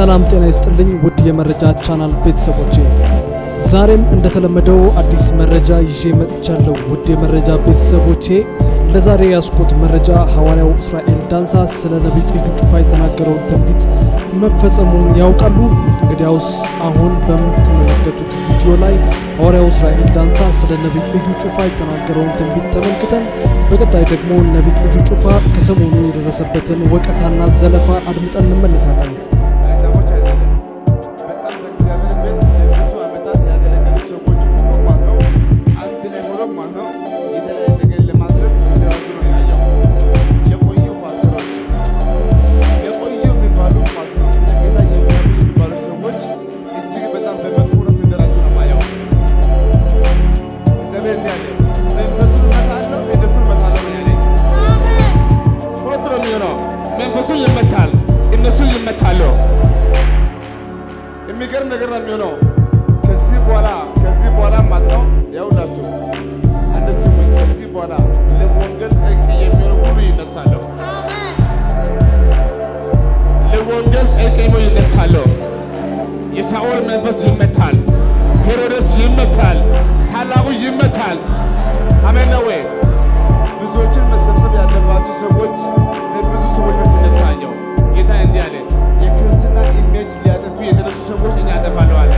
ሰላም ጤና ይስጥልኝ ውድ የመረጃ ቻናል ቤተሰቦቼ፣ ዛሬም እንደተለመደው አዲስ መረጃ ይዤ መጥቻለሁ። ውድ የመረጃ ቤተሰቦቼ ለዛሬ ያስኩት መረጃ ሐዋርያው እስራኤል ዳንሳ ስለ ነቢይ እዩ ጩፋ የተናገረውን ትንቢት መፈጸሙን ያውቃሉ? እንግዲያውስ አሁን በምትመለከቱት ቪዲዮ ላይ ሐዋርያው እስራኤል ዳንሳ ስለ ነቢይ እዩ ጩፋ የተናገረውን ትንቢት ተመልክተን በቀጣይ ደግሞ ነቢይ እዩ ጩፋ ከሰሞኑ የደረሰበትን ወቀሳና ዘለፋ አድምጠን እንመለሳለን። ሰዎች አይደለም በጣም በእግዚአብሔር ቤት ለብዙ ዓመታት ያገለገሉ ሰዎች ሁሉ ማለት ነው አንድ ላይ ሆኖ ማለት ነው የተለያየ ነገር ለማድረግ ሲደራጁ ነው ያየው። የቆዩ ፓስተሮች የቆዩ የሚባሉ ማለት ነው ስለ ጌታ የሚያምኑ የሚባሉ ሰዎች እጅግ በጣም በመጥፎ ነው ሲደራጁ ነው ማየው። እግዚአብሔር እንዲህ አለ፣ መንፈሱን እመታለሁ እነሱን እመታለሁ ነው ያለኝ። ሁለት ነው የሚሆነው። መንፈሱን ይመታል፣ እነሱን ይመታሉ። የሚገርም ነገር ነው የሚሆነው። ከዚህ በኋላ ከዚህ በኋላ ማለት ነው ያውላችሁ አንድ ስሙኝ። ከዚህ በኋላ ለወንጌል ጠንቅ የሚሆኑ ሁሉ ይነሳሉ። ለወንጌል ጠንቅ የሚሆኑ ይነሳሉ። የሳኦል መንፈስ ይመታል። ሄሮድስ ይመታል። ታላቁ ይመታል። አሜን ነው ወይ? ብዙዎችን መሰብሰብ ያለባቸው ሰዎች ብዙ ሰዎች ሲነሳየው ጌታ እንዲህ አለ፣ የክርስትና ኢሜጅ ሊያጠፉ የተነሱ ሰዎች እኔ አጠፋለሁ አለ።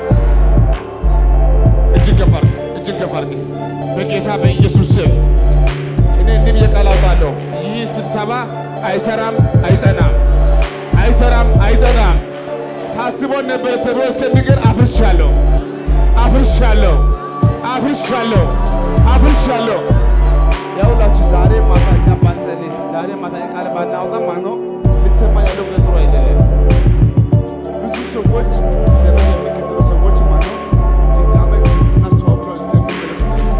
እጅግ ከፍ አድርግ፣ እጅግ ከፍ አድርግ። በጌታ በኢየሱስ ስም እኔ እንዲህ ብዬ ቃል አውጣለሁ። ይህ ስብሰባ አይሰራም፣ አይጸናም፣ አይሰራም፣ አይጸናም። ታስቦ ነበር ተብሎ እስከሚቀር አፍርሻለሁ፣ አፍርሻለሁ፣ አፍርሻለሁ፣ አፍርሻለሁ። ያውላችሁ ዛሬ ማታ እኛ ባንጸልይ ዛሬ ማታ ቃል ባናወጣ ማለት ነው ሊሰማ ያለው ነገር ጥሩ አይደለም። ብዙ ሰዎች እግዚአብሔር የሚከተሉ ሰዎች ማለት ነው ድጋሜ ክርስትናቸው ብለው እስከሚመለሱ ድረስ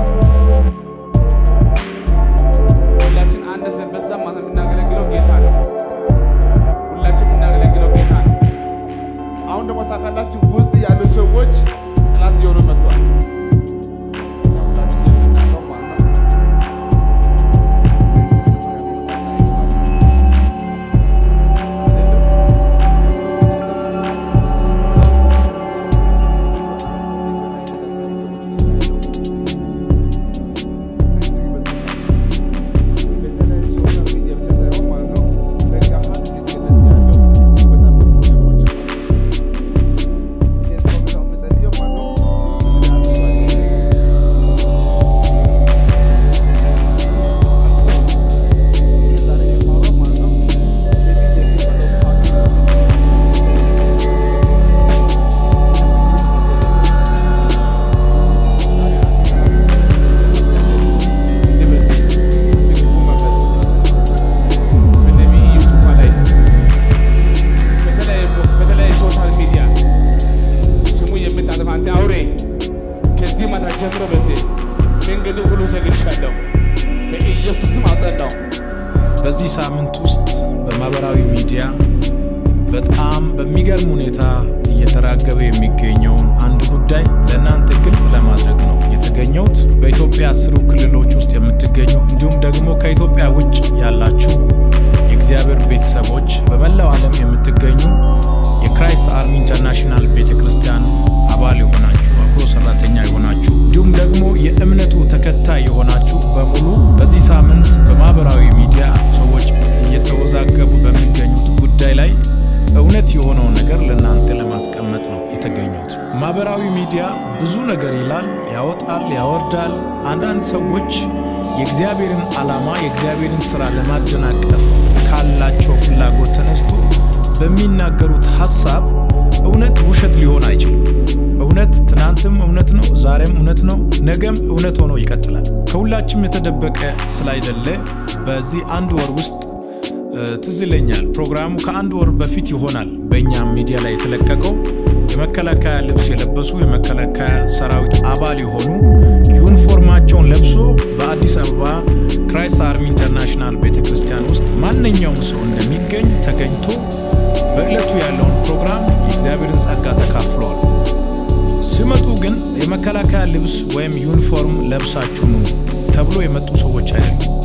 ሁላችን አንድ ሰን በዛ ማለት የምናገለግለው ጌታ ነው። ሁላችን የምናገለግለው ጌታ ነው። አሁን ደግሞ ታውቃላችሁ ውስጥ ያሉ ሰዎች ጠላት እየሆኑ መጥተዋል። ሁላችን የምናውቀው ማለት ነው በተለያዩ ሶሻል ሚዲያ ስሙ የምታጠፋ አንተ አውሬ ከዚህ ማታ ጀምሮ በዚህ መንገድ ሁሉ ዘግቼሻለሁ። በኢየሱስም አጸዳው። በዚህ ሳምንት ውስጥ በማህበራዊ ሚዲያ በጣም በሚገርም ሁኔታ እየተራገበ የሚገኘውን አንድ ጉዳይ ለእናንተ ግልጽ ለማድረግ ነው የተገኘሁት። በኢትዮጵያ አስሩ ክልሎች ውስጥ የምትገኙ እንዲሁም ደግሞ ከኢትዮጵያ ውጭ ያላችሁ የእግዚአብሔር ቤተሰቦች በመላው ዓለም የምትገኙ የክራይስት አርሚ ኢንተርናሽናል ቤተ ክርስቲያን አባል የሆናችሁ አብሮ ሰራተኛ የሆናችሁ እንዲሁም ደግሞ የእምነቱ ተከታይ የሆናችሁ በሙሉ በዚህ ሳምንት በማህበራዊ ሚዲያ ሰዎች እየተወዛገቡ በሚገኙት ጉዳይ ላይ እውነት የሆነው ነገር ለእናንተ ለማስቀመጥ ነው የተገኙት። ማህበራዊ ሚዲያ ብዙ ነገር ይላል፣ ያወጣል፣ ያወርዳል። አንዳንድ ሰዎች የእግዚአብሔርን ዓላማ የእግዚአብሔርን ስራ ለማደናቀፍ ካላቸው ፍላጎት ተነስቶ በሚናገሩት ሀሳብ እውነት ውሸት ሊሆን አይችልም። እውነት ትናንትም እውነት ነው፣ ዛሬም እውነት ነው፣ ነገም እውነት ሆኖ ይቀጥላል። ከሁላችም የተደበቀ ስላይደለ በዚህ አንድ ወር ውስጥ ትዝ ይለኛል ፕሮግራሙ ከአንድ ወር በፊት ይሆናል በእኛም ሚዲያ ላይ የተለቀቀው የመከላከያ ልብስ የለበሱ የመከላከያ ሰራዊት አባል የሆኑ ዩኒፎርማቸውን ለብሶ በአዲስ አበባ ክራይስት አርሚ ኢንተርናሽናል ቤተ ክርስቲያን ውስጥ ማንኛውም ሰው እንደሚገኝ ተገኝቶ በዕለቱ ያለውን ፕሮግራም የእግዚአብሔርን ጸጋ ተካፍለዋል። ሲመጡ ግን የመከላከያ ልብስ ወይም ዩኒፎርም ለብሳችሁ ኑ ተብሎ የመጡ ሰዎች አይደሉም።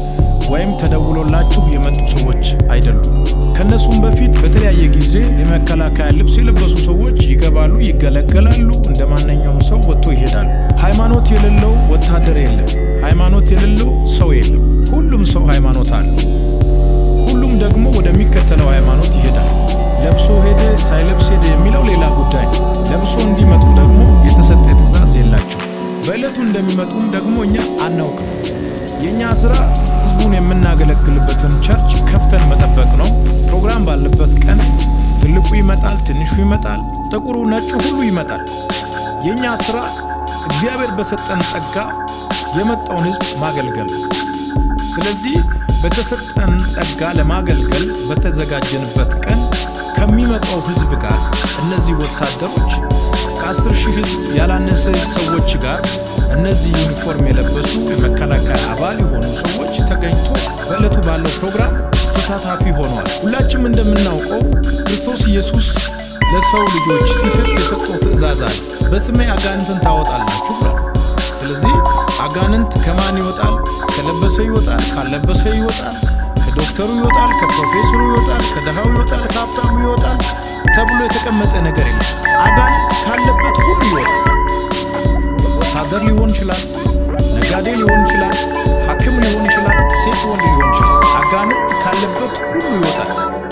ወይም ተደውሎላችሁ የመጡ ሰዎች አይደሉም። ከነሱም በፊት በተለያየ ጊዜ የመከላከያ ልብስ የለበሱ ሰዎች ይገባሉ፣ ይገለገላሉ። እንደ ማንኛውም ሰው ወጥቶ ይሄዳሉ። ሃይማኖት የሌለው ወታደር የለም። ሃይማኖት የሌለው ሰው የለም። ሁሉም ሰው ሃይማኖት አለው። ሁሉም ደግሞ ወደሚከተለው ሃይማኖት ይሄዳል። ለብሶ ሄደ ሳይለብስ ሄደ የሚለው ሌላ ጉዳይ ነው። ለብሶ እንዲመጡ ደግሞ የተሰጠ ትእዛዝ የላቸው። በዕለቱ እንደሚመጡም ደግሞ እኛ አናውቅም። የእኛ ስራ ህዝቡን የምናገለግልበትን ቸርች ከፍተን መጠበቅ ነው። ፕሮግራም ባለበት ቀን ትልቁ ይመጣል፣ ትንሹ ይመጣል፣ ጥቁሩ ነጩ ሁሉ ይመጣል። የእኛ ስራ እግዚአብሔር በሰጠን ጸጋ የመጣውን ህዝብ ማገልገል ነው። ስለዚህ በተሰጠን ጸጋ ለማገልገል በተዘጋጀንበት ቀን ከሚመጣው ህዝብ ጋር እነዚህ ወታደሮች ከአስር ሺህ ህዝብ ያላነሰ ሰዎች ጋር እነዚህ ዩኒፎርም የለበሱ የመከላከያ አባል የሆኑ ሰዎች ተገኝቶ በዕለቱ ባለው ፕሮግራም ተሳታፊ ሆነዋል። ሁላችንም እንደምናውቀው ክርስቶስ ኢየሱስ ለሰው ልጆች ሲሰጥ የሰጠው ትእዛዝ አለ። በስሜ አጋንንትን ታወጣላችሁ ብሏል። ስለዚህ አጋንንት ከማን ይወጣል? ከለበሰ ይወጣል፣ ካለበሰ ይወጣል፣ ከዶክተሩ ይወጣል፣ ከፕሮፌሰሩ ይወጣል፣ ከድሃው ይወጣል፣ ከሀብታሙ ይወጣል ተብሎ የተቀመጠ ነገር የለም። አጋንንት ካለበት ሁሉ ይወጣል። ወታደር ሊሆን ይችላል፣ ነጋዴ ሊሆን ይችላል፣ ሐኪም ሊሆን ይችላል፣ ሴት ወንድ ሊሆን ይችላል። አጋንንት ካለበት ሁሉ ይወጣል።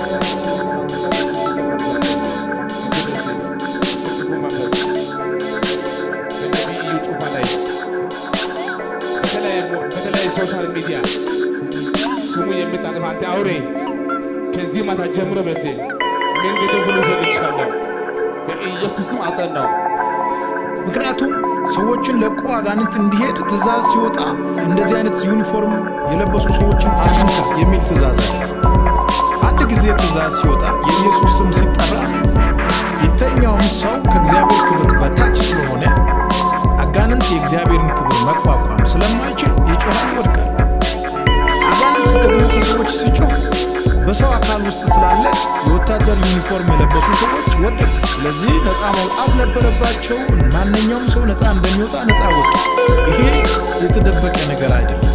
በተለያዩ ሶሻል ሚዲያ ስሙ የምታጠፋ አንተ አውሬ ከዚህ ማታ ጀምሮ በሴ መንገድ ሁሉ ዘግቻለሁ፣ በኢየሱስም አጸናው። ምክንያቱም ሰዎችን ለቆ አጋንንት እንዲሄድ ትእዛዝ ሲወጣ እንደዚህ አይነት ዩኒፎርም የለበሱ ሰዎችን አትንካ የሚል ትእዛዝ አለ። አንድ ጊዜ ትእዛዝ ሲወጣ የኢየሱስ ስም ሲጠራ የተኛውም ሰው ከእግዚአብሔር ክብር በታች ስለሆነ አጋንንት የእግዚአብሔርን ክብር መቋቋም ስለማይችል ይጮሃል፣ ይወድቃል። አጋንንት ደግሞ ከሰዎች ሲጮህ በሰው አካል ውስጥ ስላለ የወታደር ዩኒፎርም የለበሱ ሰዎች ወደቁ። ስለዚህ ነፃ መውጣት ነበረባቸው። ማንኛውም ሰው ነፃ እንደሚወጣ ነፃ ወጡ። ይሄ የተደበቀ ነገር አይደለም።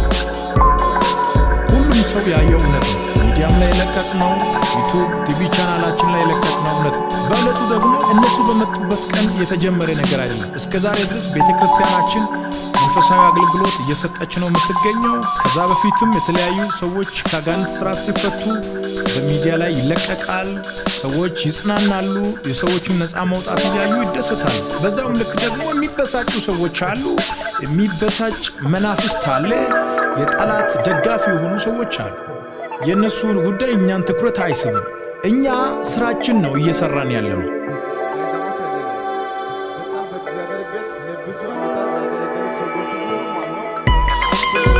ሁሉም ሰው ያየው እውነት ነው። ሚዲያም ላይ የለቀቅ ነው። ዩቱብ ቲቪ ቻናላችን ላይ የለቀቅ ነው እውነት ነው። በዕለቱ ደግሞ እነሱ በመጡበት ቀን የተጀመረ ነገር አይደለም። እስከ ዛሬ ድረስ ቤተ ክርስቲያናችን መንፈሳዊ አገልግሎት እየሰጠች ነው የምትገኘው። ከዛ በፊትም የተለያዩ ሰዎች ከአጋንንት ስርዓት ሲፈቱ በሚዲያ ላይ ይለቀቃል። ሰዎች ይጽናናሉ። የሰዎችን ነፃ መውጣት እያዩ ይደሰታሉ። በዛውም ልክ ደግሞ የሚበሳጩ ሰዎች አሉ። የሚበሳጭ መናፍስት አለ። የጠላት ደጋፊ የሆኑ ሰዎች አሉ። የእነሱ ጉዳይ እኛን ትኩረት አይስብም። እኛ ስራችን ነው እየሰራን ያለ ነው። ሰዎች አይደለም። በጣም በእግዚአብሔር ቤት ለብዙ ዓመታት ያገለገሉ ሰዎች ሁሉ ማለት ነው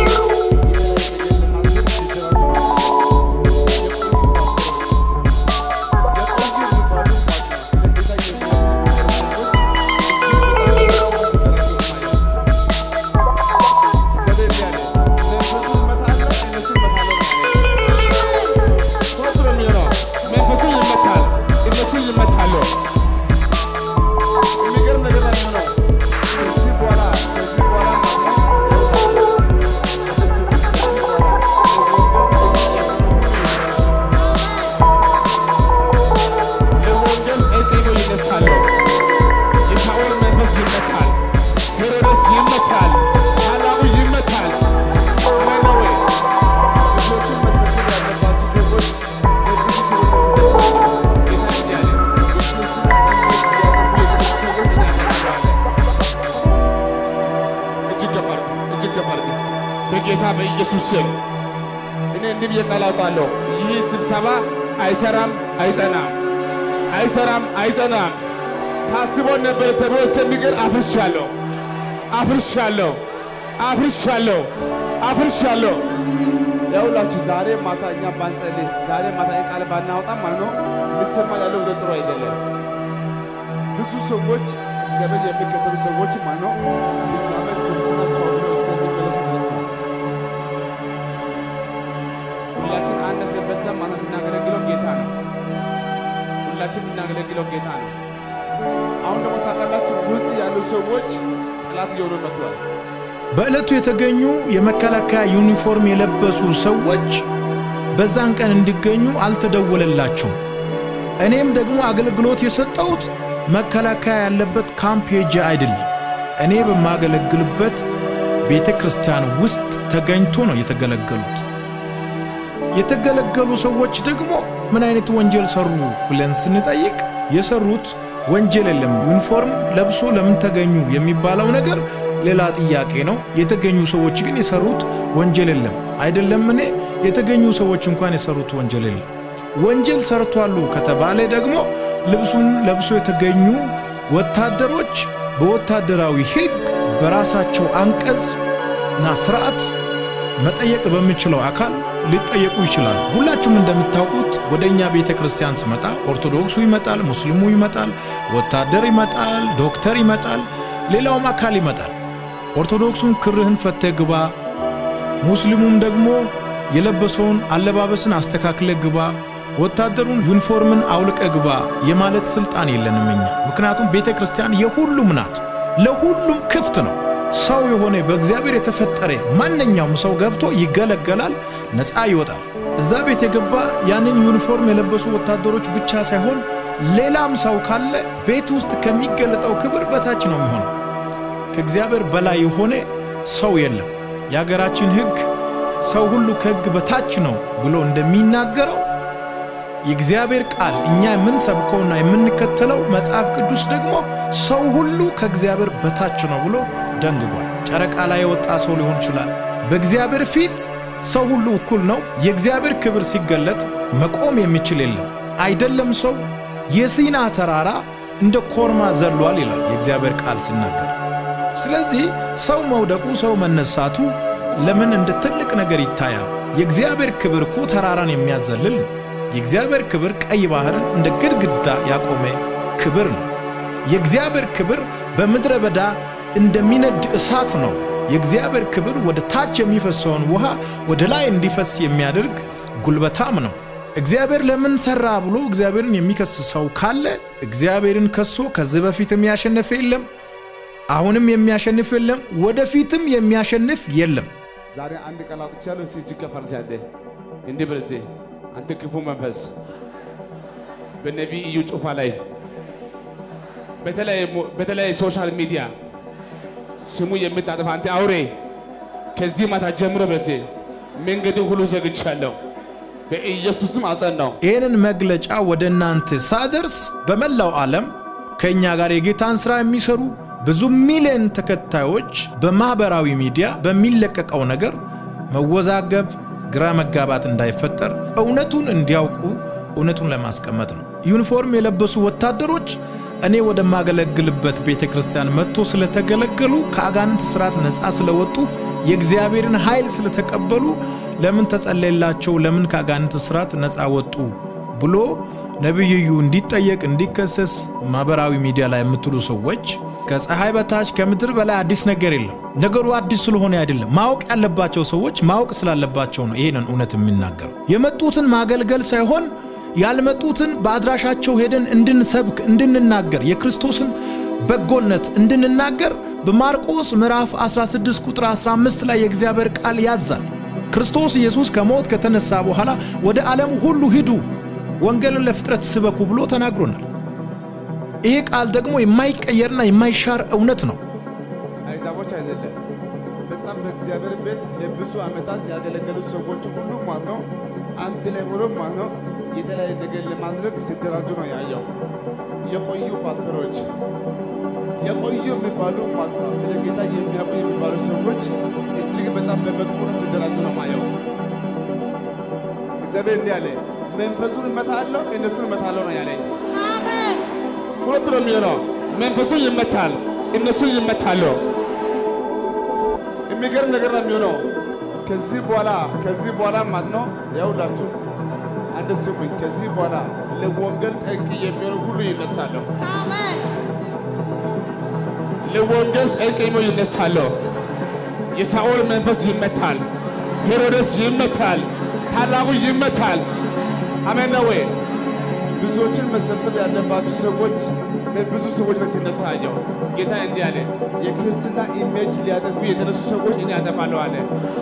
መንፈሱ ይመታል፣ እነሱ ይመታሉ። የሚገርም ነገር ነው የሚሆነው። ከዚህ በኋላ ከዚህ በኋላ ለወንጌል ቀጥሎ ይነሳሉ። የሳኦል መንፈስ ይመታል፣ ሄሮድስ ይመታል፣ ታላቁ ይመታል። አሜን ነው ወይ? ልጆቹን መሰብሰብ ያለባችሁ ሰዎች ለብዙ ሰዎች ተሰብስበው ጌታ እንዲህ አለ፣ ልጆቹን ያጠፉ የቅዱስ ሰዎች እኛ እናደርጋለን። እጅግ ከፍ አድርግ፣ እጅግ ከፍ አድርግ። በጌታ በኢየሱስ ስም እኔ እንዲህ ብዬ ቃል አውጣለሁ። ይህ ስብሰባ አይሰራም፣ አይጸናም፣ አይሰራም፣ አይጸናም። ታስቦ ነበር ተብሎ እስከሚቀር አፍርሻለሁ፣ አፍርሻለሁ፣ አፍርሻለሁ፣ አፍርሻለሁ። ያውላችሁ ዛሬ ማታ እኛ ባንጸልይ ዛሬ ማታ ይህ ቃል ባናወጣ ማለት ነው ሊሰማ ያለው ወደ ጥሩ አይደለም። ብዙ ሰዎች እግዚአብሔር የሚከተሉ ሰዎች ማለት ነው ድጋሜ ክርስትናቸው ብለው እስከሚመለሱ ድረስ ነው። ሁላችን አነሰ በዛ ማለት የምናገለግለው ጌታ ነው። ሁላችን የምናገለግለው ጌታ ነው። አሁን ደግሞ ታውቃላችሁ ውስጥ ያሉ ሰዎች ጠላት እየሆኑ መጥተዋል። በዕለቱ የተገኙ የመከላከያ ዩኒፎርም የለበሱ ሰዎች በዛን ቀን እንዲገኙ አልተደወለላቸውም። እኔም ደግሞ አገልግሎት የሰጠሁት መከላከያ ያለበት ካምፕ ሄጄ አይደለም። እኔ በማገለግልበት ቤተ ክርስቲያን ውስጥ ተገኝቶ ነው የተገለገሉት። የተገለገሉ ሰዎች ደግሞ ምን አይነት ወንጀል ሰሩ ብለን ስንጠይቅ የሰሩት ወንጀል የለም። ዩኒፎርም ለብሶ ለምን ተገኙ የሚባለው ነገር ሌላ ጥያቄ ነው። የተገኙ ሰዎች ግን የሰሩት ወንጀል የለም። አይደለም እኔ የተገኙ ሰዎች እንኳን የሰሩት ወንጀል የለም። ወንጀል ሰርቷሉ ከተባለ ደግሞ ልብሱን ለብሶ የተገኙ ወታደሮች በወታደራዊ ሕግ በራሳቸው አንቀጽ እና ስርዓት መጠየቅ በሚችለው አካል ሊጠየቁ ይችላሉ። ሁላችሁም እንደምታውቁት ወደ እኛ ቤተ ክርስቲያን ስመጣ ኦርቶዶክሱ ይመጣል፣ ሙስሊሙ ይመጣል፣ ወታደር ይመጣል፣ ዶክተር ይመጣል፣ ሌላውም አካል ይመጣል። ኦርቶዶክሱን ክርህን ፈተህ ግባ፣ ሙስሊሙም ደግሞ የለበሰውን አለባበስን አስተካክለ ግባ፣ ወታደሩን ዩኒፎርምን አውልቀ ግባ የማለት ስልጣን የለንም እኛ። ምክንያቱም ቤተ ክርስቲያን የሁሉም ናት፣ ለሁሉም ክፍት ነው። ሰው የሆነ በእግዚአብሔር የተፈጠረ ማንኛውም ሰው ገብቶ ይገለገላል፣ ነፃ ይወጣል። እዛ ቤት የገባ ያንን ዩኒፎርም የለበሱ ወታደሮች ብቻ ሳይሆን ሌላም ሰው ካለ ቤት ውስጥ ከሚገለጠው ክብር በታች ነው የሚሆነው። ከእግዚአብሔር በላይ የሆነ ሰው የለም። የሀገራችን ሕግ ሰው ሁሉ ከሕግ በታች ነው ብሎ እንደሚናገረው የእግዚአብሔር ቃል እኛ የምንሰብከውና የምንከተለው መጽሐፍ ቅዱስ ደግሞ ሰው ሁሉ ከእግዚአብሔር በታች ነው ብሎ ደንግጓል። ጨረቃ ላይ የወጣ ሰው ሊሆን ይችላል። በእግዚአብሔር ፊት ሰው ሁሉ እኩል ነው። የእግዚአብሔር ክብር ሲገለጥ መቆም የሚችል የለም። አይደለም ሰው የሲና ተራራ እንደ ኮርማ ዘሏል ይላል የእግዚአብሔር ቃል ሲናገር። ስለዚህ ሰው መውደቁ፣ ሰው መነሳቱ ለምን እንደ ትልቅ ነገር ይታያል? የእግዚአብሔር ክብር እኮ ተራራን የሚያዘልል ነው። የእግዚአብሔር ክብር ቀይ ባህርን እንደ ግድግዳ ያቆመ ክብር ነው። የእግዚአብሔር ክብር በምድረ በዳ እንደሚነድ እሳት ነው። የእግዚአብሔር ክብር ወደ ታች የሚፈሰውን ውሃ ወደ ላይ እንዲፈስ የሚያደርግ ጉልበታም ነው። እግዚአብሔር ለምን ሰራ ብሎ እግዚአብሔርን የሚከስ ሰው ካለ እግዚአብሔርን ከሶ ከዚህ በፊትም ያሸነፈ የለም፣ አሁንም የሚያሸንፍ የለም፣ ወደፊትም የሚያሸንፍ የለም። ዛሬ አንድ ቃል አውጥቻለሁ። እስኪ እጅግ ከፍ አድርገህ አንዴ እንዲህ በል እስኪ አንተ ክፉ መንፈስ በነቢይ እዩ ጩፋ ላይ በተለያየ ሶሻል ሚዲያ ስሙ የምታጠፋ አንተ አውሬ ከዚህ ማታ ጀምሮ በሴ መንገድን ሁሉ ዘግቻለሁ፣ በኢየሱስም አጸናው። ይህንን መግለጫ ወደ እናንተ ሳደርስ በመላው ዓለም ከእኛ ጋር የጌታን ሥራ የሚሰሩ ብዙ ሚሊዮን ተከታዮች በማኅበራዊ ሚዲያ በሚለቀቀው ነገር መወዛገብ፣ ግራ መጋባት እንዳይፈጠር እውነቱን እንዲያውቁ እውነቱን ለማስቀመጥ ነው። ዩኒፎርም የለበሱ ወታደሮች እኔ ወደማገለግልበት ቤተ ክርስቲያን መጥቶ ስለተገለገሉ ከአጋንንት ስርዓት ነፃ ስለወጡ የእግዚአብሔርን ኃይል ስለተቀበሉ ለምን ተጸለየላቸው? ለምን ከአጋንንት ስርዓት ነፃ ወጡ ብሎ ነቢይዩ እንዲጠየቅ እንዲከሰስ ማኅበራዊ ሚዲያ ላይ የምትሉ ሰዎች ከፀሐይ በታች ከምድር በላይ አዲስ ነገር የለም። ነገሩ አዲስ ስለሆነ አይደለም። ማወቅ ያለባቸው ሰዎች ማወቅ ስላለባቸው ነው ይሄንን እውነት የሚናገሩ። የመጡትን ማገልገል ሳይሆን ያልመጡትን በአድራሻቸው ሄደን እንድንሰብክ እንድንናገር የክርስቶስን በጎነት እንድንናገር በማርቆስ ምዕራፍ 16 ቁጥር 15 ላይ የእግዚአብሔር ቃል ያዛል። ክርስቶስ ኢየሱስ ከሞት ከተነሳ በኋላ ወደ ዓለም ሁሉ ሂዱ፣ ወንጌልን ለፍጥረት ስበኩ ብሎ ተናግሮናል። ይሄ ቃል ደግሞ የማይቀየርና የማይሻር እውነት ነው። አይዛቦች አይደለም። በጣም በእግዚአብሔር ቤት ለብዙ ዓመታት ያገለገሉ ሰዎች ሁሉ ማለት ነው አንድ ላይ ሆኖ ማለት ነው የተለያየ ነገር ለማድረግ ሲደራጁ ነው ያየው። የቆዩ ፓስተሮች የቆዩ የሚባሉ ማለት ነው ስለ ጌታ የሚያውቁ የሚባሉ ሰዎች እጅግ በጣም በመጥፎ ሲደራጁ ነው ማየው። እግዚአብሔር እንዲህ አለ፣ መንፈሱን እመታለሁ እነሱን እመታለሁ ነው ያለኝ። ሁለት ነው የሚሆነው። መንፈሱን ይመታል፣ እነሱን ይመታሉ። የሚገርም ነገር ነው የሚሆነው። ከዚህ በኋላ ከዚህ በኋላ ማለት ነው ያውላችሁ አንድ ስሙኝ። ከዚህ በኋላ ለወንጌል ጠንቅ የሚሆኑ ሁሉ ይነሳሉ። ለወንጌል ጠንቅ የሚሆኑ ይነሳሉ። የሳኦል መንፈስ ይመታል፣ ሄሮድስ ይመታል፣ ታላቁ ይመታል። አሜን ነው ወይ? ብዙዎችን መሰብሰብ ያለባችሁ ሰዎች በብዙ ሰዎች ላይ ሲነሳ አየው። ጌታ እንዲህ አለ፣ የክርስትና ኢሜጅ ሊያጠፉ የተነሱ ሰዎች እኔ አጠፋለሁ አለ።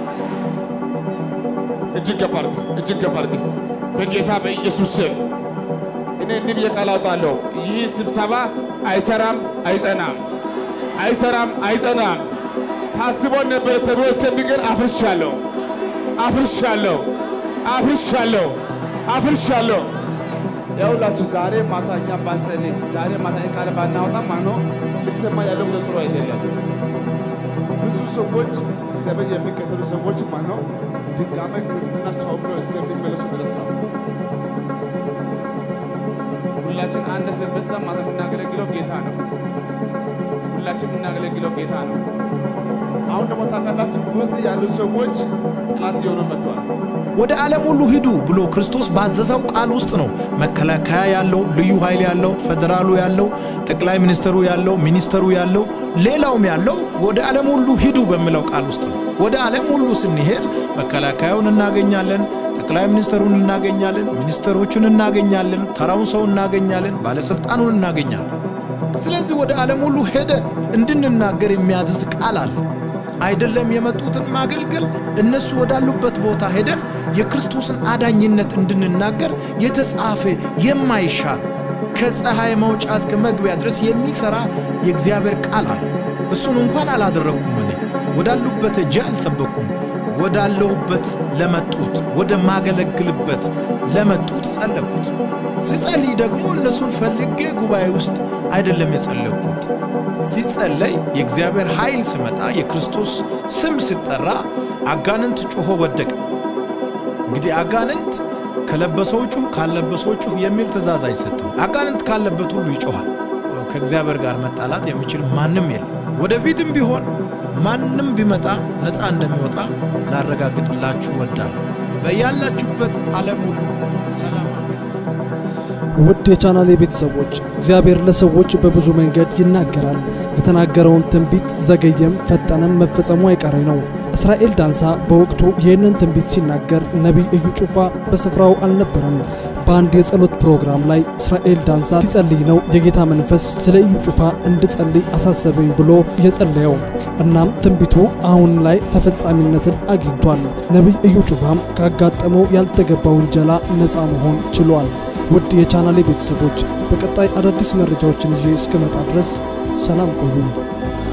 እጅግ ከፍ አድርግ፣ እጅግ ከፍ አድርግ። በጌታ በኢየሱስ ስም እኔ እንዲህ ብዬ ቃል አውጣለሁ። ይህ ስብሰባ አይሰራም፣ አይጸናም፣ አይሰራም፣ አይጸናም። ታስቦ ነበር ተብሎ እስከሚቀር አፍርሻለሁ፣ አፍርሻለሁ፣ አፍርሻለሁ፣ አፍርሻለሁ። ያውላችሁ ዛሬ ማታ እኛ ባንጸልይ ዛሬ ማታ ቃል ባናወጣ ማኖ ሊሰማ ያለው ወደ ጥሩ አይደለም። ብዙ ሰዎች ሰበን የሚከተሉ ሰዎች ማነው ድጋሜ ክርስትና ቻው ብለው እስከሚመለሱ ድረስ ነው። ሁላችን አንድ ሰንበት ማታ የምናገለግለው ጌታ ነው። ሁላችን የምናገለግለው ጌታ ነው። አሁን ደግሞ ታውቃላችሁ ውስጥ ያሉ ሰዎች ጠላት እየሆኑ መጥተዋል። ወደ ዓለም ሁሉ ሂዱ ብሎ ክርስቶስ ባዘዘው ቃል ውስጥ ነው መከላከያ ያለው፣ ልዩ ኃይል ያለው፣ ፌዴራሉ ያለው፣ ጠቅላይ ሚኒስትሩ ያለው፣ ሚኒስተሩ ያለው፣ ሌላውም ያለው ወደ ዓለም ሁሉ ሂዱ በሚለው ቃል ውስጥ ነው። ወደ ዓለም ሁሉ ስንሄድ መከላከያውን እናገኛለን፣ ጠቅላይ ሚኒስትሩን እናገኛለን፣ ሚኒስተሮቹን እናገኛለን፣ ተራውን ሰው እናገኛለን፣ ባለሥልጣኑን እናገኛለን። ስለዚህ ወደ ዓለም ሁሉ ሄደን እንድንናገር የሚያዝዝ ቃል አለ። አይደለም የመጡትን ማገልገል እነሱ ወዳሉበት ቦታ ሄደን የክርስቶስን አዳኝነት እንድንናገር የተጻፈ የማይሻር ከፀሐይ መውጫ እስከ መግቢያ ድረስ የሚሰራ የእግዚአብሔር ቃል አለ። እሱን እንኳን አላደረግኩም። እኔ ወዳሉበት እጄ አልሰበኩም። ወዳለሁበት ለመጡት ወደ ማገለግልበት ለመጡት ጸለኩት። ሲጸልይ ደግሞ እነሱን ፈልጌ ጉባኤ ውስጥ አይደለም የጸለኩት። ሲጸለይ የእግዚአብሔር ኃይል ሲመጣ የክርስቶስ ስም ሲጠራ አጋንንት ጮሆ ወደቀ። እንግዲህ አጋንንት ከለበሰው ጩህ፣ ካልለበሰው ጩህ የሚል ትእዛዝ አይሰጥም። አጋንንት ካለበት ሁሉ ይጮኋል። ከእግዚአብሔር ጋር መጣላት የሚችል ማንም የለም። ወደፊትም ቢሆን ማንም ቢመጣ ነፃ እንደሚወጣ ላረጋግጥላችሁ ወዳለሁ። በያላችሁበት ዓለም ሁሉ ሰላማችሁ ውድ የቻናሌ ቤተሰቦች እግዚአብሔር ለሰዎች በብዙ መንገድ ይናገራል። የተናገረውን ትንቢት ዘገየም ፈጠነም መፈጸሙ አይቀሬ ነው። እስራኤል ዳንሳ በወቅቱ ይህንን ትንቢት ሲናገር ነቢይ እዩ ጩፋ በስፍራው አልነበረም። በአንድ የጸሎት ፕሮግራም ላይ እስራኤል ዳንሳ ሲጸልይ ነው የጌታ መንፈስ ስለ እዩ ጩፋ እንድጸልይ አሳሰበኝ ብሎ የጸለየው። እናም ትንቢቱ አሁን ላይ ተፈጻሚነትን አግኝቷል። ነቢይ እዩ ጩፋም ካጋጠመው ያልተገባ ውንጀላ ነፃ መሆን ችሏል። ውድ የቻናሌ ቤተሰቦች በቀጣይ አዳዲስ መረጃዎችን ይዤ እስከመጣ ድረስ ሰላም ቆዩኝ።